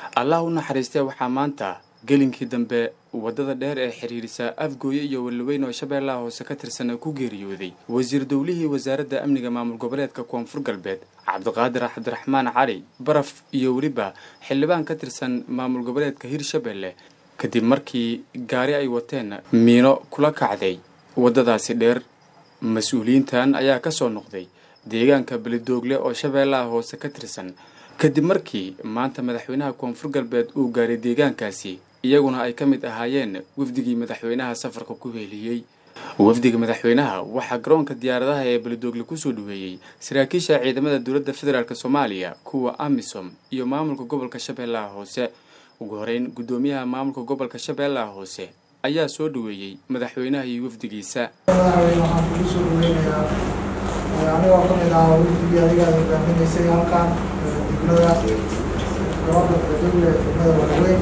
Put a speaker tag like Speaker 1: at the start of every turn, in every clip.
Speaker 1: allah u naxariistee waxaa maanta gelinkii dambe waddada dheer ee xiriirisa afgooye iyo weliweyn oo shabeellaha hoose ka tirsan ku geeriyooday wasiir dowlihii wasaaradda amniga maamul goboleedka koonfur galbeed cabdiqaadir cabdiraxmaan cali baraf iyo weliba xildhibaan ka tirsan maamul goboleedka hirshabelle kadib markii gaari ay wateen miino kula kacday waddadaasi dheer mas-uuliyiintan ayaa ka soo noqday deegaanka belidoogle oo shabeellaha hoose ka tirsan kadib markii maanta madaxweynaha koonfur galbeed uu gaaray deegaankaasi iyaguna ay ka mid ahaayeen wafdigii madaxweynaha safarka ku heeliyey wafdiga madaxweynaha waxaa garoonka diyaaradaha ee belidoogle kusoo dhaweeyey saraakiisha ciidamada dowladda federaalk soomaaliya kuwa amisom iyo maamulka gobolka shabeellaha hoose ugu horeyn guddoomiyaha maamulka gobolka shabeellaha hoose ayaa soo dhaweeyey madaxweynaha iyo wafdigiisa
Speaker 2: madaxweyne waxaan kugu soo dhaweynayaa anigoo ka mid ah wafdigii adigaad hogaaminaysay halkan degmada gabadha bedogle degmada walaweyn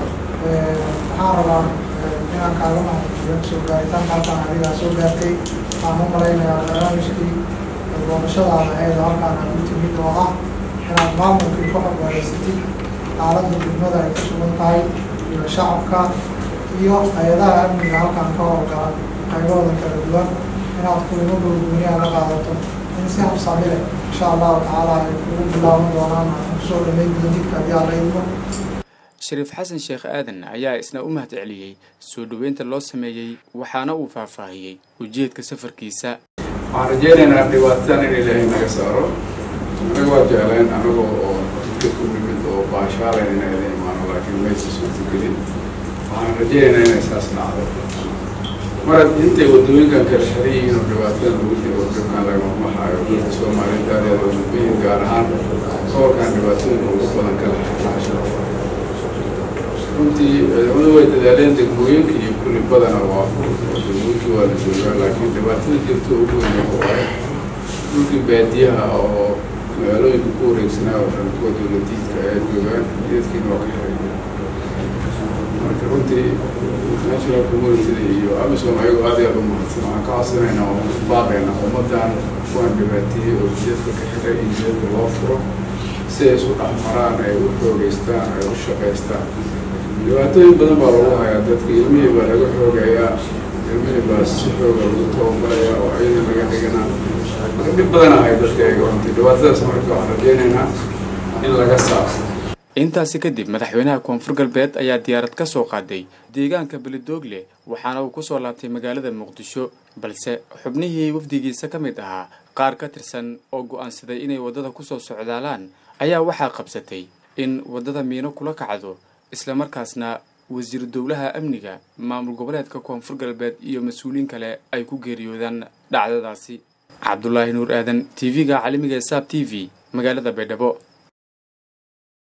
Speaker 2: waxaan rabaa inaan kaaga mahadceliyo soo gaaritaanka halkaan adigaa soo gaartay waxaan u malaynayaa barnaamijkii doorashadaada ahayd halkaan aad u timid oo ah inaad maamulkii ku xogwareysatid xaaladda degmada ay ku sugan tahay iyo shacabka iyo hay-adaha amniga halkaan ka howlgala qaybahooda kala duwan inaad kulimo gurguniyaa la qaadato in si habsami leh insha allahu tacaala ay kugu bilaaban doonaan kusoo dhameyn doonidka haddii alla idmo
Speaker 1: shariif xasan sheekh aadan ayaa isna u mahad celiyey soo dhoweynta loo sameeyey waxaana uu faahfaahiyey ujeedka safarkiisa
Speaker 3: waxaan rajeynaynaa dhibaatadan in ilaahay naga saaro anaga waa jecleen anagoo oo jidka ku nimid oo baashaaleen inay la imaano laakiin maysa suurtagelin waxaan rajeynaynaa inay saas dhacdo mar intay wadooyinkan kala xiran yihiin oo dhibaatada lagu jiro oo dhibkan lagama baxaayo dadka soomaaliyeed aadeeda wadooyin gaar ahaan gobolkan dhibaatooyinka ugu badan kala xirnaasho runtii ciidamadu way dadaaleen degmooyinka iyo kulli badana waa degmooyinkii waa la joogaa laakiin dhibaatada jirto ugu weyn waaye dhulkii baadiyaha oo magaalooyinka ku wareegsanaa oo dhan kuwa dowladiidka ayaa joogaan jidadkiina waa ka xiray marka runtii national communitida iyo amisom ayagoo aad iyo aad u mahadsan waxaan ka codsanaynaa oo ku baaqaynaa ummaddan kuwan dhibaateeyey oo jidadka ka xiray iyo jidadka loo furo si ay isu dhex maraan ay u xoogeystaan ay u shaqaystaan dhibaatooyin badan baa lagu hayaa dadka ilmihii baa laga xoogayaa ilmihii baa si xooga lagu tababarayaa oo ciidan laga dhiganaa marka dhib badan ahay dadka ayaga runtii dhibaatadaas marka waxaan rajeynaynaa in laga saaro
Speaker 1: intaasi kadib madaxweynaha koonfur galbeed ayaa diyaarad ka soo qaaday deegaanka belidoogle waxaana uu kusoo laabtay magaalada muqdisho balse xubnihii wafdigiisa ka mid ahaa qaar ka tirsan oo go'aansaday inay waddada kusoo socdaalaan ayaa waxaa qabsatay in waddada miino kula kacdo islamarkaasna wasiir dowlaha amniga maamul goboleedka koonfur galbeed iyo mas-uuliyiin kale ay ku geeriyoodaan dhacdadaasi cabdulaahi nuur aadan t v-ga caalamiga ee saab t v magaalada baydhabo